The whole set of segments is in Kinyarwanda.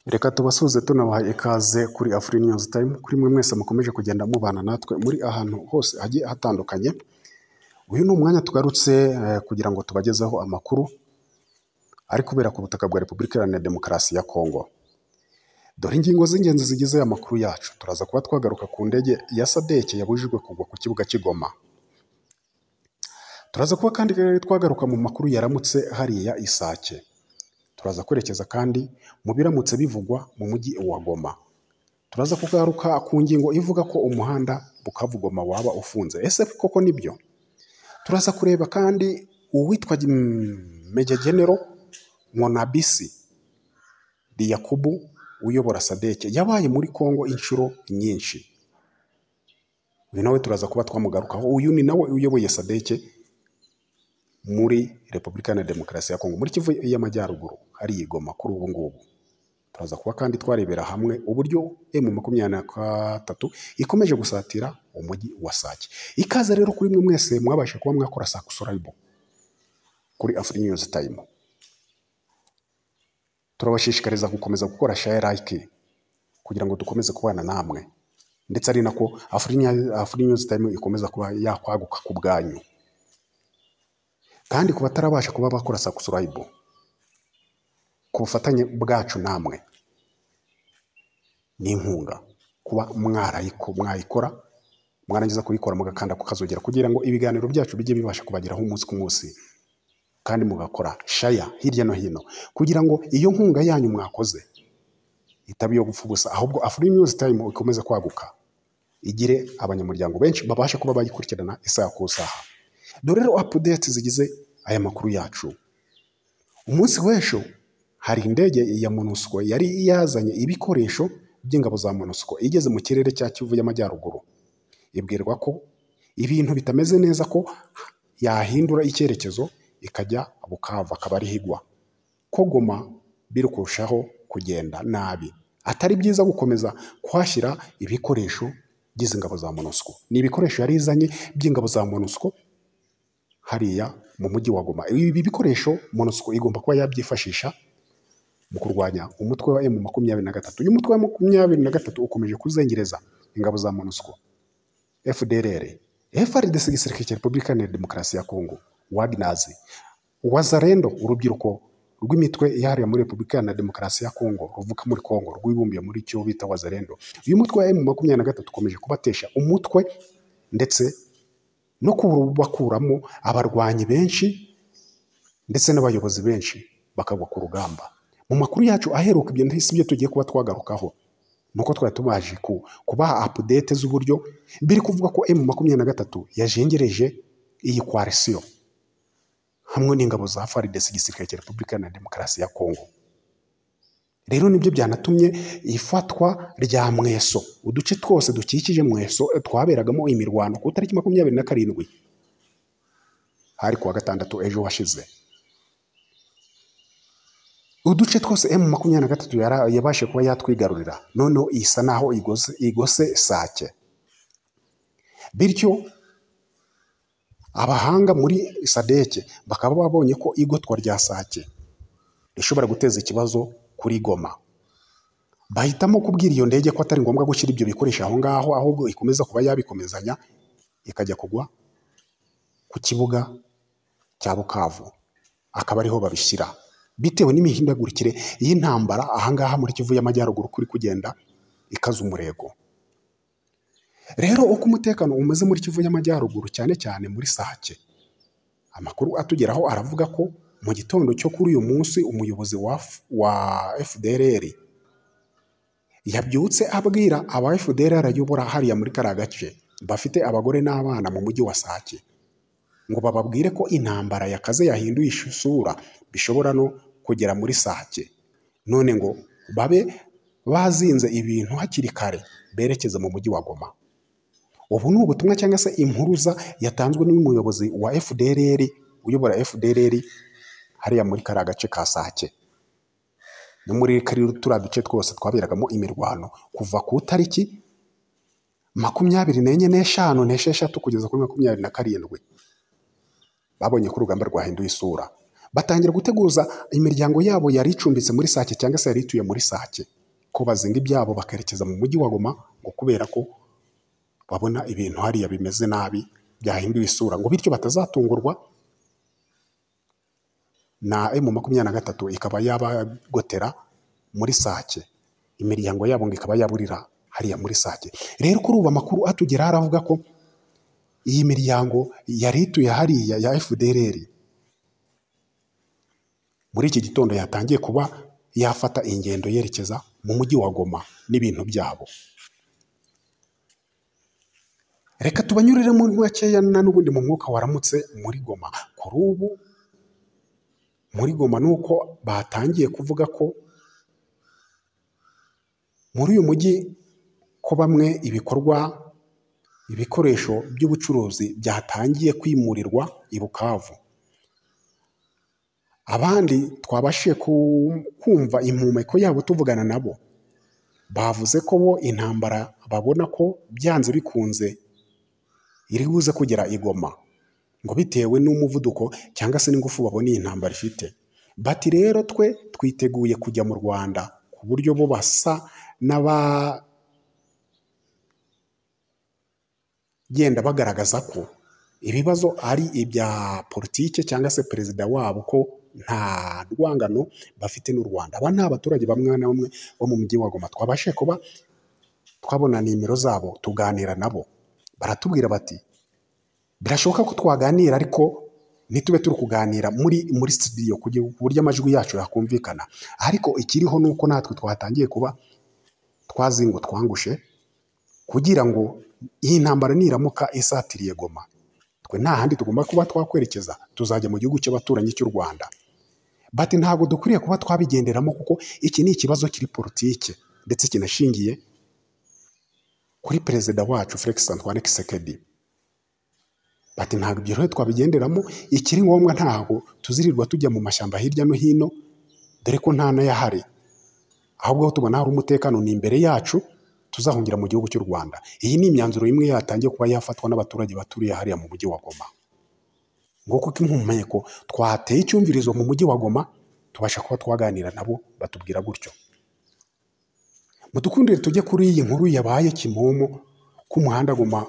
reka tubasuhuze tunabahaye ikaze kuri afurika news time kuri mwe mwese mukomeje kugenda mubana natwe muri ahantu hose hagiye hatandukanye uyu ni umwanya tugarutse eh, kugira ngo tubagezeho amakuru ari kubera ku butaka bwa repubulika iharanira demokarasi ya kongo dore ingingo z'ingenzi zigize aya makuru yacu turaza kuba twagaruka ku ndege ya sadeke yabujijwe kugwa ku kibuga cy'igoma turaza kuba kandi twagaruka mu makuru yaramutse hariya isake turaza kwerekeza kandi mu biramutse bivugwa mu mujyi wa Goma. Turaza kugaruka ku ngingo ivuga ko umuhanda Bukavu Goma waba ufunze. Ese koko nibyo? Turaza kureba kandi uwitwa mm, Major General Nkonabisi Liyakubu uyobora Sadeke yabaye muri Kongo inshuro nyinshi. Uyu nawe turaza kuba twamugarukaho. Uyu ni nawe uyoboye Sadeke muri Repubulika Iharanira Demokarasi ya Kongo muri Kivu y'Amajyaruguru hari igoma kuri ubu ngubu. Turaza kuba kandi twarebera hamwe uburyo emu makumyabiri na gatatu ikomeje gusatira umujyi wa Sake. Ikaze rero kuri mwe mwese mwabasha kuba mwakora Sakusoraibo kuri Afri News Time. Turabashishikariza gukomeza gukora share like kugira ngo dukomeze kubana namwe ndetse ari nako Afri Afri News Time ikomeza kuba yakwaguka ku bwanyu kandi ku batarabasha kuba bakora Sakusoraibo ku bufatanye bwacu namwe n'inkunga kuba mwarayiko mwayikora mwarangiza kuyikora mugakanda ku kazogera kugira ngo ibiganiro byacu bijye bibasha kubageraho umunsi ku munsi kandi mugakora shaya hirya no hino kugira ngo iyo nkunga yanyu mwakoze itaba iyo gupfa ubusa ahubwo afuri news time ikomeze kwaguka igire abanyamuryango benshi babasha kuba bayikurikirana isaha ku isaha dore rero update zigize aya makuru yacu umunsi w'ejo hari indege ya MONUSCO yari yazanye ibikoresho by'ingabo za MONUSCO igeze mu kirere cya Kivu y'Amajyaruguru ibwirwa ko ibintu bitameze neza ko yahindura icyerekezo ikajya Bukavu akaba ariho igwa ko Goma biri kurushaho kugenda nabi atari byiza gukomeza kuhashyira ibikoresho by'izi ngabo za MONUSCO ni ibikoresho yari izanye by'ingabo za MONUSCO hariya mu mujyi wa Goma ibi bikoresho MONUSCO igomba kuba yabyifashisha mu kurwanya umutwe wa emu makumyabiri na gatatu uyu mutwe wa makumyabiri na gatatu ukomeje kuzengereza ingabo za MONUSCO FDLR FRDC igisirikare cya Repubulika Iharanira Demokarasi ya Kongo Wagners Wazarendo urubyiruko rw'imitwe yahariye muri Repubulika Iharanira Demokarasi ya Kongo ruvuka muri Kongo rwibumbiye muri cyo bita Wazarendo uyu mutwe wa emu makumyabiri na gatatu ukomeje kubatesha umutwe ndetse no kubakuramo abarwanyi benshi ndetse n'abayobozi benshi bakagwa ku rugamba mu makuru yacu aheruka ibyo ntisi byo tugiye kuba twagarukaho nuko twari tubaje ku, kubaha update z'uburyo biri kuvuga ko M makumyabiri na gatatu yajengereje iyi coalition hamwe n'ingabo za FARDC igisirikare cya Repubulika na Demokarasi ya Kongo rero nibyo byanatumye ifatwa rya mweso uduce twose dukikije mweso twaberagamo imirwano ku itariki makumyabiri na karindwi hari kuwa gatandatu ejo washize uduce twose emu makumyabiri na gatatu yara- yabashije kuba yatwigarurira noneho isa naho igose, igose sake bityo abahanga muri sadeke bakaba babonye ko igotwa rya sake rishobora guteza ikibazo kuri goma bahitamo kubwira iyo ndege ko atari ngombwa gushyira ibyo bikoresho aho ngaho ahubwo ikomeza kuba yabikomezanya ikajya kugwa ku kibuga cya bukavu akaba ariho babishyira bitewe n'imihindagurikire y'intambara ahangaha muri kivu y'amajyaruguru kuri kugenda ikaza umurego rero uko umutekano umeze muri kivu y'amajyaruguru cyane cyane muri sake amakuru atugeraho aravuga ko mu gitondo cyo kuri uyu munsi umuyobozi wa, F- wa fdrr yabyutse abwira aba fdrr ayobora hariya muri kariya gace bafite abagore n'abana mu mujyi wa sake ngo bababwire ko intambara yakaze yahinduye isura bishobora no kugera muri sake none ngo babe bazinze ibintu hakiri kare berekeza mu mujyi wa Goma ubu ni ubutumwa cyangwa se impuruza yatanzwe n'umuyobozi wa FDLR uyobora FDLR hariya muri kariya gace ka sake no muri kariya turiya duce twose twaberagamo imirwano kuva ku itariki makumyabiri n'enye n'eshanu n'esheshatu kugeza kuri makumyabiri na karindwi babonye ko urugamba rwahinduye isura batangira guteguza imiryango yabo yari icumbitse muri sake cyangwa se yari ituye muri sake ko bazinga ibyabo bakerekeza mu mujyi wa Goma ngo kubera ko babona ibintu hariya bimeze nabi byahinduye isura ngo bityo batazatungurwa na emu makumyabiri na gatatu ikaba yabagotera muri sake imiryango yabo ngo ikaba yaburira hariya muri sake rero kuri ubu amakuru atugeraho aravuga ko iyi miryango yari ituye hariya ya FDLR muri iki gitondo yatangiye kuba yafata ingendo yerekeza mu mujyi wa Goma n'ibintu byabo reka tubanyurire muri makeya na n'ubundi mu mwuka waramutse muri Goma kuri ubu muri Goma ni uko batangiye kuvuga ko muri uyu mujyi ko bamwe ibikorwa ibikoresho by'ubucuruzi byatangiye kwimurirwa i Bukavu abandi twabashije kumva impumeko yabo tuvugana nabo bavuze ko bo intambara babona ko byanze bikunze iri buze kugera i Goma ngo bitewe n'umuvuduko cyangwa se n'ingufu babona iyi ntambara ifite bati rero twe twiteguye kujya mu Rwanda ku buryo bo basa n'abagenda bagaragaza ko ibibazo ari ibya politike cyangwa se perezida wabo ko nta rwangano bafite n'u Rwanda aba ni abaturage bamwe na bamwe bo mu mujyi wa Goma twabashe kuba twabona nimero zabo tuganira nabo baratubwira bati birashoboka ko twaganira ariko ntitube turi kuganira muri muri studio kugira ku buryo amajwi yacu yakumvikana ariko ikiriho ni uko natwe twatangiye kuba twazingo twangushe kugira ngo iyi ntambara niramuka isatiriye Goma twe nta handi tugomba kuba twakwerekeza tuzajya mu gihugu cy'abaturanyi cy'u Rwanda bati ntabwo dukwiriye kuba twabigenderamo kuko iki ni ikibazo kiri politike ndetse kinashingiye kuri perezida wacu Felix Antoine Kisekedi bati ntabwo ibyo rero twabigenderamo ikiri ngombwa ntabwo tuzirirwa tujya mu mashyamba hirya no hino dore ko nta n'ayahari ahubwo aho tubona hari umutekano ni imbere yacu tuzahungira mu gihugu cy'u Rwanda iyi ni imyanzuro imwe yatangiye kuba yafatwa n'abaturage baturiye hariya mu mujyi wa Goma nguko ko impumeko twateye icyumvirizo mu mujyi wa Goma tubasha kuba twaganira nabo batubwira gutyo mutukundire tujye kuri iyi nkuru yabaye kimomo k'umuhanda Goma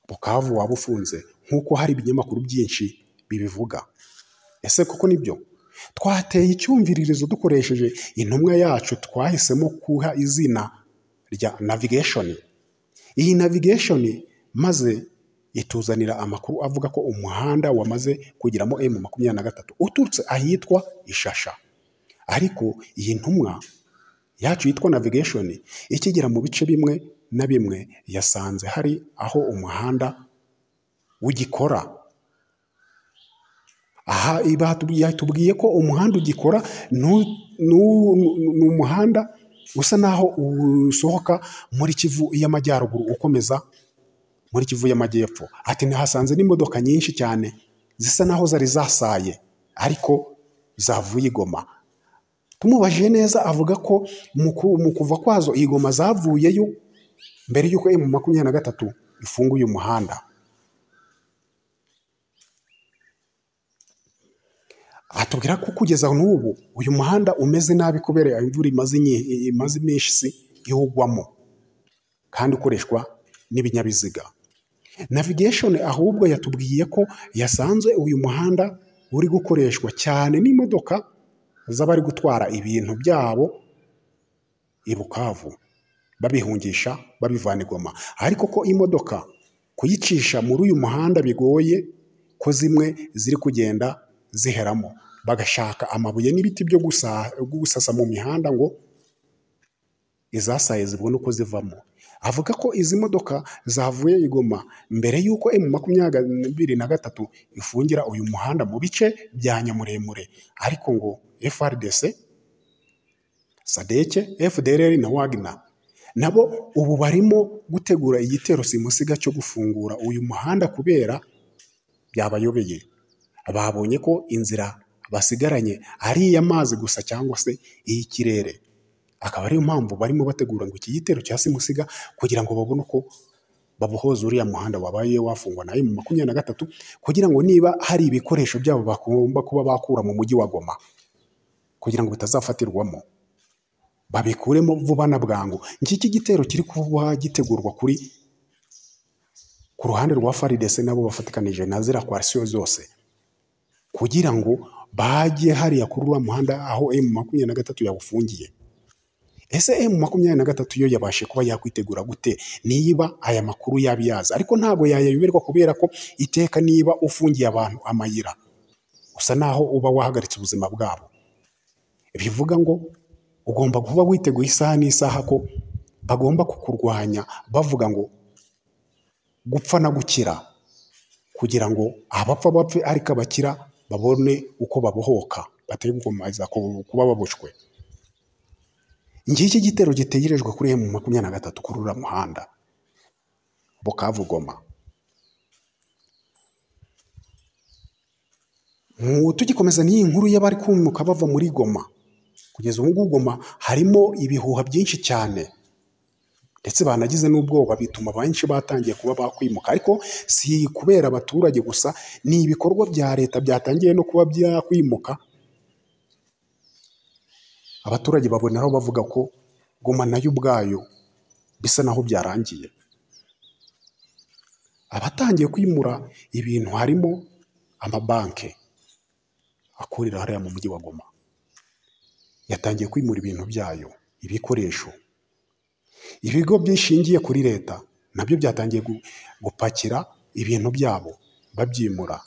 Bukavu waba ufunze nk'uko hari ibinyamakuru byinshi bibivuga ese koko nibyo twateye icyumviririzo dukoresheje intumwa yacu twahisemo kuha izina rya navigation iyi navigation maze ituzanira amakuru avuga ko umuhanda wamaze kugeramo emu makumyabiri na gatatu uturutse ahitwa ishasha ariko iyi ntumwa yacu yitwa navigation ikigera mu bice bimwe na bimwe yasanze hari aho umuhanda ugikora aha yatubwiye ko umuhanda ugikora ni umuhanda usa naho usohoka muri kivu y'amajyaruguru ukomeza muri kivu y'amajyepfo ati ntihasanze n'imodoka nyinshi cyane zisa naho zari zasaye ariko zavuye igoma tumubajije neza avuga ko mu kuva kwazo igoma zavuyeyo mbere y'uko emu makumyabiri na gatatu ifunguye umuhanda atubwira ko kugeza n'ubu uyu muhanda umeze nabi kubera imvura imaze iminsi iwugwamo kandi ukoreshwa n'ibinyabiziga navigation ahubwo yatubwiye ko yasanze uyu muhanda uri gukoreshwa cyane n'imodoka z'abari gutwara ibintu byabo i Bukavu babihungisha babivana i Goma ariko ko imodoka kuyicisha muri uyu muhanda bigoye ko zimwe ziri kugenda ziheramo bagashaka amabuye n'ibiti byo gusasa mu mihanda ngo izasaye zibone uko zivamo avuga ko izi modoka zavuye i Goma mbere y'uko emu makumyabiri na gatatu ifungira uyu muhanda mu bice bya nyamuremure ariko ngo FRDC sadeke FDLR na wagner nabo ubu barimo gutegura igitero simusiga cyo gufungura uyu muhanda kubera byabayobeye babonye ko inzira basigaranye ari iy'amazi gusa cyangwa se iy'ikirere akaba ariyo mpamvu barimo bategura ngo iki gitero cya simusiga kugira ngo babone uko babohoza uriya muhanda wabaye wafungwa nayo mu makumyabiri na gatatu kugira ngo niba hari ibikoresho byabo bagomba kuba bakura mu mujyi wa Goma kugira ngo bitazafatirwamo babikuremo vuba na bwangu ngiki igitero kiri kuba gitegurwa kuri ku ruhande rwa faridese nabo bafatikanije na ziriya kwasiyo zose kugira ngo bajye hariya kuri uriya muhanda aho emu makumyabiri na gatatu yawufungiye ese emu makumyabiri na gatatu yo yabashe kuba yakwitegura gute niba aya makuru yabi yaza ariko ntabwo yayayoberwa kubera ko iteka niba ufungiye abantu amayira usa naho uba wahagaritse ubuzima bwabo bivuga ngo ugomba kuba witeguye isaha n'isaha ko bagomba kukurwanya bavuga ngo gupfa na gukira kugira ngo abapfa bapfe ariko abakira babone uko babohoka batari gukomeza ku- kuba baboshwe ngiki igitero gitegerejwe kuri emu makumyabiri na gatatu kuri uriya muhanda bukavugoma Mu- tugikomeza n'iyi nkuru y'abari kumuka bava muri goma kugeza ubu ngubu goma harimo ibihuha byinshi cyane ndetse banagize n'ubwoba bituma benshi batangiye kuba bakwimuka ariko si kubera abaturage gusa ni ibikorwa bya leta byatangiye no kuba byakwimuka abaturage baboneraho bavuga ko goma nayo ubwayo bisa naho byarangiye abatangiye kwimura ibintu harimo amabanki akorera hariya mu mujyi wa goma yatangiye kwimura ibintu byayo ibikoresho ibigo byishingiye kuri leta nabyo byatangiye gu- gupakira ibintu byabo babyimura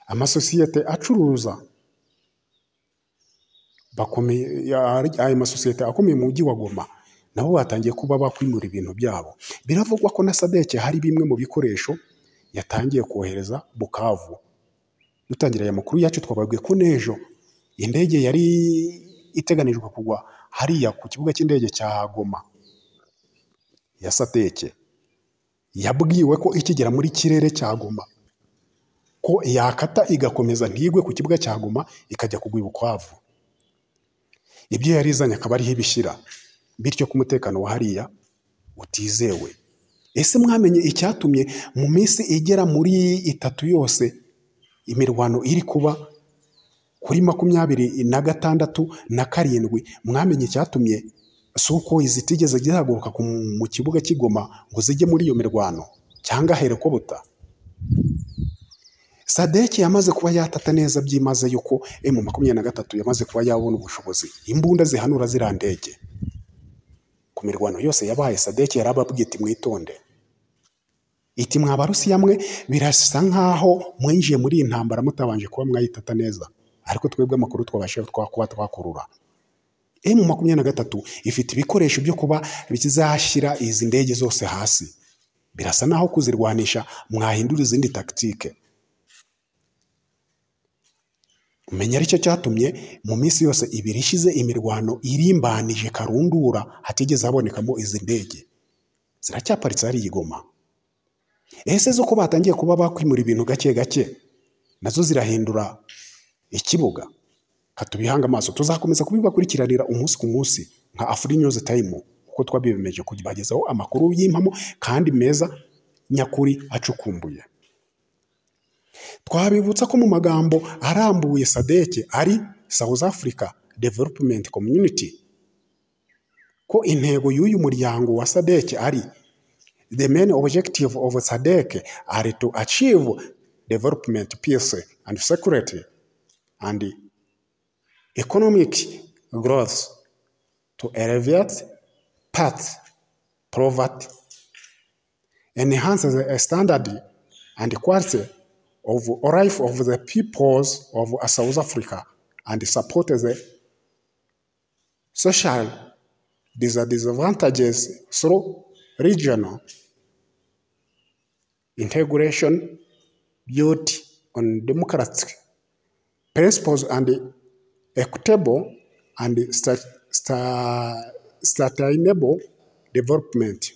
amasosiyete acuruza bakomeye ya- ayo masosiyete akomeye mu mujyi wa goma nabo batangiye kuba bakwimura ibintu byabo biravugwa ko na sadeke hari bimwe mu bikoresho yatangiye kohereza bukavu dutangira aya makuru yacu twababwiye ko n'ejo indege yari iteganijwe kugwa hariya ku kibuga cy'indege cya goma ya sateke yabwiwe ko ikigera muri kirere cya goma ko yakata igakomeza ntigwe ku kibuga cya goma ikajya kugwa i Bukavu ibyo yari izanye akaba ariho ibishyira bityo ko umutekano wa hariya utizewe ese mwamenye icyatumye mu minsi igera muri itatu yose imirwano iri kuba kuri makumyabiri na gatandatu na karindwi mwamenye icyatumye si uko izi tigeze zihaguruka ku- mu kibuga cy'igoma ngo zijye muri iyo mirwano cyangwa ahereko buta sadeki yamaze kuba yatata neza byimazeyo ko emu makumyabiri na gatatu yamaze kuba yabona ubushobozi imbunda zihanura ziriya ndege ku mirwano yose yabaye sadeki yarababwiye iti mwitonde iti mwa barusiya mwe birasa nk'aho mwinjiye muri iyi ntambara mutabanje kuba mwayitata neza ariko twebwe amakuru twabasha twa- kuba twakurura emu makumyabiri na gatatu ifite ibikoresho byo kuba bizashyira izi ndege zose hasi birasa naho kuzirwanisha mwahindura izindi takitike menya aricyo cyatumye mu minsi yose ibiri ishize imirwano irimbanije karundura hatigeze habonekamo izi ndege ziracyaparitse hari igoma ese zo ko batangiye kuba bakwimura ibintu gake gake nazo zirahindura ikibuga katubihange amaso tuzakomeza kubibakurikiranira umunsi ku munsi nka afuri nyuze tayimu kuko twabibemeje kubagezaho amakuru y'impamo kandi meza nyakuri acukumbuye twabibutsa ko mu magambo arambuye sadeke ari south africa development community ko intego y'uyu muryango wa sadeke ari the main objective of sadec are to achieve development peace and security and economic growth to alleviate path poverty enhance the standard and quality of life of the peoples of South Africa and support the social disadvantages through regional integration built on democratic principles and equitable and sta- sta- sustainable development.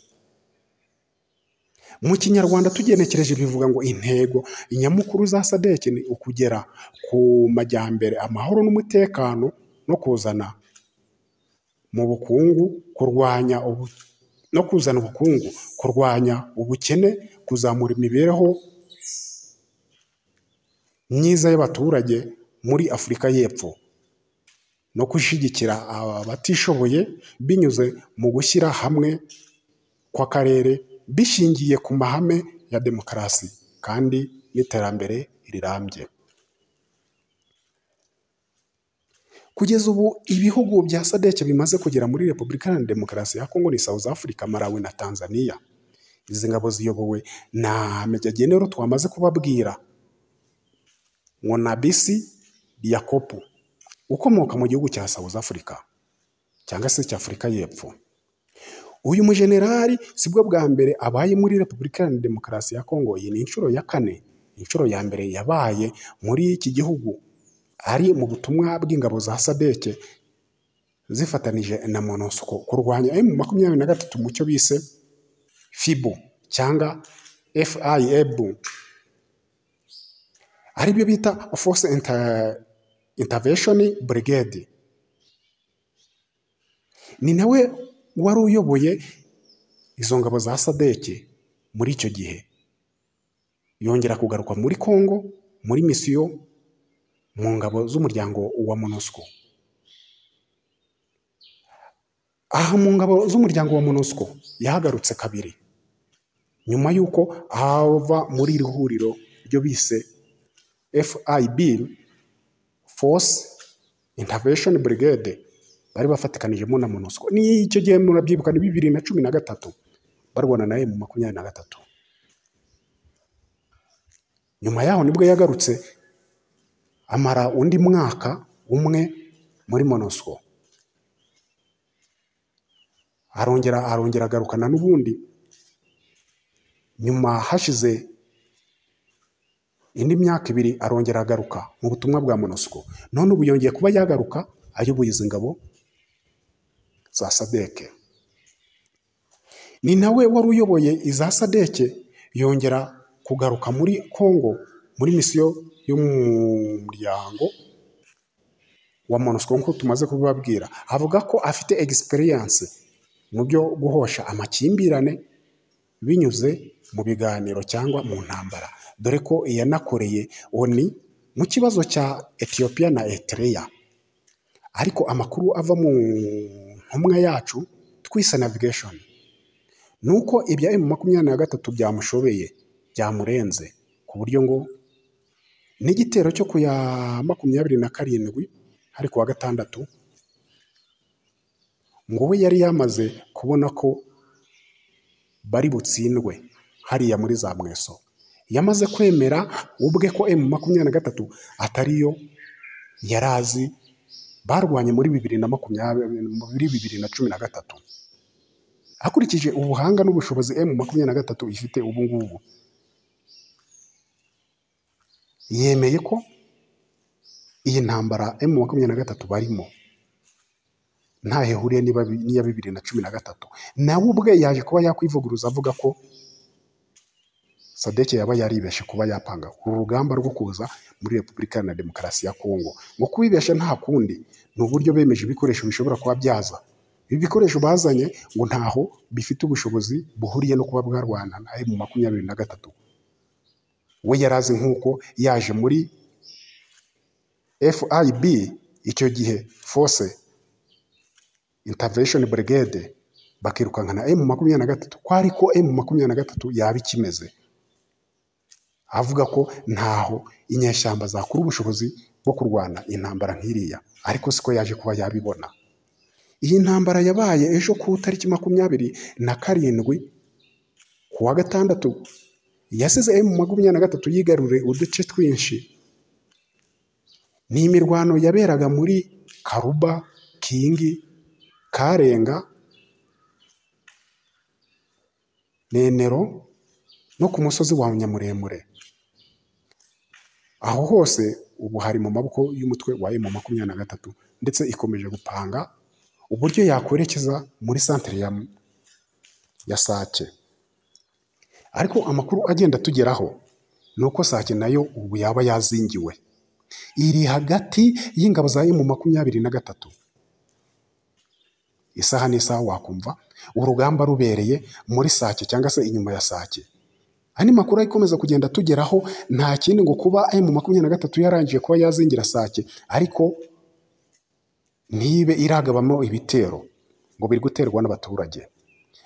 mu kinyarwanda tugenekereje bivuga ngo intego nyamukuru za sadeki ni ukugera ku majyambere amahoro n'umutekano no kuzana mu bukungu kurwanya ubu no kuzana ubukungu kurwanya ubukene kuzamura imibereho myiza y'abaturage muri afurika y'epfo no gushyigikira abatishoboye binyuze mu gushyira hamwe kw'akarere bishingiye ku mahame ya demokarasi kandi n'iterambere rirambye kugeza ubu ibihugu bya sadec bimaze kugera muri repubulika iharanira demokarasi ya kongo ni south africa malawi na tanzania izi ngabo ziyobowe na mejagenero twamaze kubabwira nkonabisi yakopu ukomoka mu gihugu cya south africa cyangwa se cya afurika y'epfo uyu mujenerali sibwo bwa mbere abaye muri repubulika iharanira demokarasi ya kongo iyi ni inshuro ya kane inshuro ya mbere yabaye muri iki gihugu ari mu butumwa bw'ingabo za sadeke zifatanije na monosco kurwanya emu makumyabiri na gatatu mu cyo bise fibu cyangwa fibu aribyo bita force inter- intervention brigade ni nawe wari uyoboye izo ngabo za sadeke muri icyo gihe yongera kugaruka muri congo muri misiyo mu ngabo z'umuryango wa monusco aha mu ngabo z'umuryango wa monusco yahagarutse kabiri nyuma y'uko hava muri iri huriro ryo bise fib force intervention brigade bari bafatikanijemo na monusco ni icyo gihe murabyibuka ni bibiri na cumi na gatatu barwana na emu makumyabiri na gatatu nyuma yaho nibwo yagarutse amara undi mwaka umwe muri monosco arongera arongera agarukana n'ubundi nyuma hashize indi myaka ibiri arongera agaruka mu butumwa bwa monosco none ubu yongeye kuba yagaruka ayoboye izi ngabo za sadeke ni nawe wari uyoboye iza sadeke yongera kugaruka muri congo muri misiyo y'umuryango wa monusco nk'uko tumaze kubibabwira avuga ko afite egisperiyanse mu byo guhosha amakimbirane binyuze mu biganiro cyangwa mu ntambara dore ko yanakoreye oni mu kibazo cya etiyopiya na eritrea ariko amakuru ava mu ntumwa yacu twise navigation ni uko ibya emu makumyabiri na gatatu byamushobeye byamurenze ku buryo ngo n'igitero cyo ku ya makumyabiri na karindwi hari ku wa gatandatu ngo we yari yamaze kubona ko bari butsindwe hariya muri za mweso yamaze kwemera ubwe ko emu makumyabiri na gatatu atariyo yari azi barwanye muri bibiri na makumyabiri muri bibiri na cumi na gatatu hakurikije ubuhanga n'ubushobozi emu makumyabiri na gatatu ifite ubu ngubu yemeye ko iyi ntambara emu makumyabiri na gatatu barimo ntaho ihuriye niba- n'iya bibiri na cumi na gatatu nawe ubwe yaje kuba yakwivuguruza avuga ko sadeke yaba yaribeshye kuba yapanga uru rugamba rwo kuza muri repubulika na demokarasi ya kongo ngo kubibeshya nta kundi ni uburyo bemeje ibikoresho bishobora kuba byaza ibi bikoresho bazanye ngo ntaho bifite ubushobozi buhuriye no kuba bwarwana na emu makumyabiri na gatatu we yari azi nk'uko yaje muri FIB icyo gihe force intervention brigade bakirukankana emu makumyabiri na gatatu ko ariko emu makumyabiri na gatatu yaba ikimeze avuga ko ntaho inyeshyamba zakura ubushobozi bwo kurwana intambara nk'iriya ariko siko yaje kuba yabibona iyi ntambara yabaye ejo ku itariki makumyabiri na karindwi ku wa gatandatu yasize emu makumyabiri na gatatu yigaruriye uduce twinshi ni imirwano yaberaga muri karuba kingi karenga nenero no ku musozi wa nyamuremure aho hose ubu hari mu maboko y'umutwe wa emu makumyabiri na gatatu ndetse ikomeje gupanga uburyo yakwerekeza muri santere ya, ya sake ariko amakuru agenda atugeraho ni uko sake nayo ubu yaba yazingiwe iri hagati y'ingabo za emu makumyabiri na gatatu isaha n'isaha wakumva urugamba rubereye muri sake cyangwa se inyuma ya sake andi makuru akomeza kugenda atugeraho nta kindi ngo kuba emu makumyabiri na gatatu yarangiye kuba yazingira sake ariko ntibe iragabamo ibitero ngo biri guterwa n'abaturage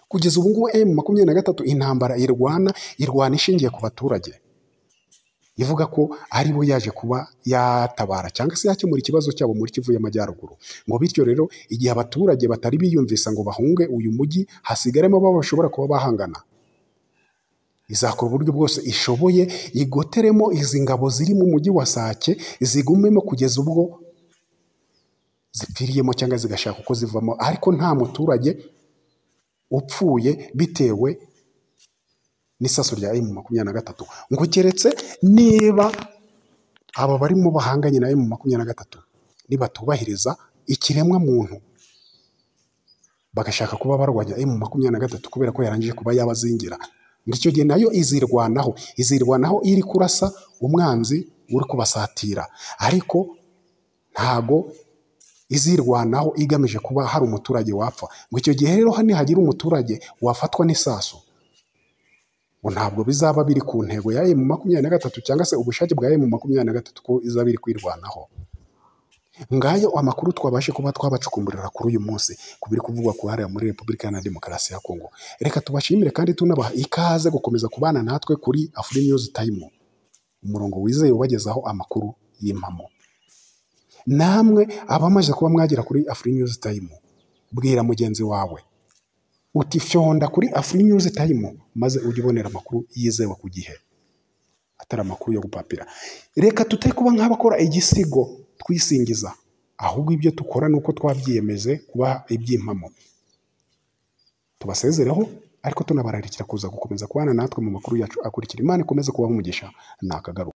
kugeza ubu ngubu emu makumyabiri na gatatu intambara irwana irwana ishingiye ku baturage ivuga ko ari bo yaje kuba yatabara cyangwa se yakemura ikibazo cyabo muri Kivu y'Amajyaruguru ngo bityo rero igihe abaturage batari biyumvisa ngo bahunge uyu mujyi hasigaremo abo bashobora kuba bahangana izakora uburyo bwose ishoboye igoteremo izi ngabo ziri mu mujyi wa Sake zigumemo kugeza ubwo zipfiriyemo cyangwa zigashaka uko zivamo ariko nta muturage upfuye bitewe n'isaso rya emu makumyabiri na gatatu ngo keretse niba aba barimo bahanganye na emu makumyabiri na gatatu nibatubahiriza ikiremwa muntu bagashaka kuba barwanya emu makumyabiri na gatatu kubera ko yarangije kuba yabazingira muri icyo gihe nayo izirwanaho izirwanaho iri kurasa umwanzi uri kubasatira ariko ntago izirwanaho igamije kuba hari umuturage wapfa ngo icyo gihe rero hano hagira umuturage wafatwa n'isaso ngo ntabwo bizaba biri ku ntego ya emu makumyabiri na gatatu cyangwa se ubushake bwa emu makumyabiri na gatatu ko izaba iri kwirwanaho ngayo amakuru twabashe kuba twabacukumburira kuri uyu munsi ku biri kuvugwa ku hariya muri repubulika iharanira demokarasi ya kongo reka tubashimire kandi tunabaha ikaze gukomeza kubana natwe kuri afuri nyuzi tayimu umurongo wizewe ubagezaho amakuru y'impamo namwe abamaze kuba mwagera kuri afuri nyuzi tayimu bwira mugenzi wawe uti fyonda kuri afuri nyuzi tayimu maze ujye ubonera amakuru yizewe ku gihe atari amakuru yo gupapira reka tutari kuba nk'abakora igisigo twisingiza ahubwo ibyo dukora ni uko twabyiyemeje kuba iby'impamo tubasezereho ariko tunabararikira kuza gukomeza kubana natwe mu makuru yacu akurikira imana ikomeze kubaha umugisha ni akagaruka